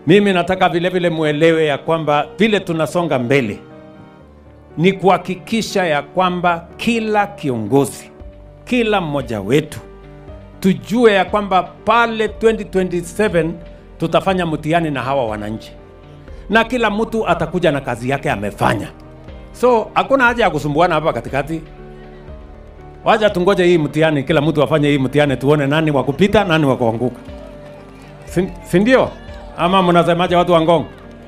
Mimi nataka vile vile muelewe ya kwamba vile tunasonga mbele ni kuhakikisha ya kwamba kila kiongozi, kila mmoja wetu tujue ya kwamba pale 2027 tutafanya mtihani na hawa wananchi, na kila mtu atakuja na kazi yake amefanya. So hakuna haja ya kusumbuana hapa katikati. Wacha tungoje hii mtihani, kila mtu afanye hii mtihani, tuone nani wa kupita, nani wa kuanguka, si si ndio? Ama mnasemaje watu wa Ngong?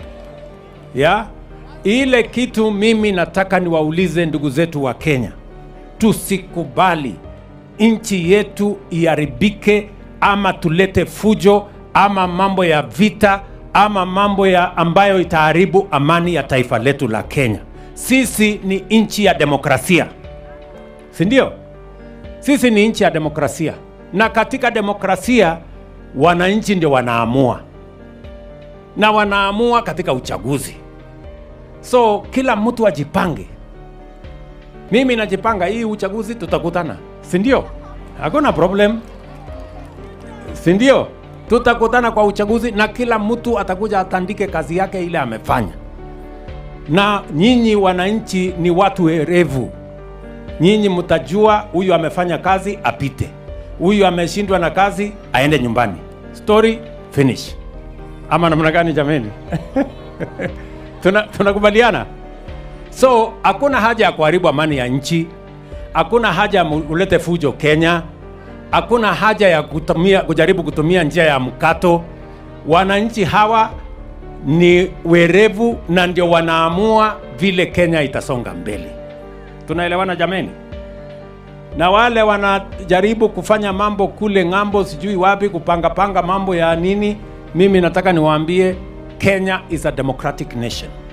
ya ile kitu mimi nataka niwaulize ndugu zetu wa Kenya, tusikubali nchi yetu iharibike, ama tulete fujo ama mambo ya vita ama mambo ya ambayo itaharibu amani ya taifa letu la Kenya. Sisi ni nchi ya demokrasia, si ndio? Sisi ni nchi ya demokrasia, na katika demokrasia wananchi ndio wanaamua na wanaamua katika uchaguzi. So kila mtu ajipange. Mimi najipanga, hii uchaguzi tutakutana, si ndio? Hakuna problem, si ndio? Tutakutana kwa uchaguzi na kila mtu atakuja atandike kazi yake ile amefanya. Na nyinyi wananchi ni watu werevu, nyinyi mtajua huyu amefanya kazi apite, huyu ameshindwa na kazi aende nyumbani. Story finish. Ama namna gani jameni? Tuna- tunakubaliana so hakuna haja ya kuharibu amani ya nchi hakuna haja ya mu- ulete fujo kenya hakuna haja ya kutumia, kujaribu kutumia njia ya mkato wananchi hawa ni werevu na ndio wanaamua vile kenya itasonga mbele tunaelewana jameni na wale wanajaribu kufanya mambo kule ng'ambo sijui wapi kupangapanga mambo ya nini mimi nataka niwaambie kenya is a democratic nation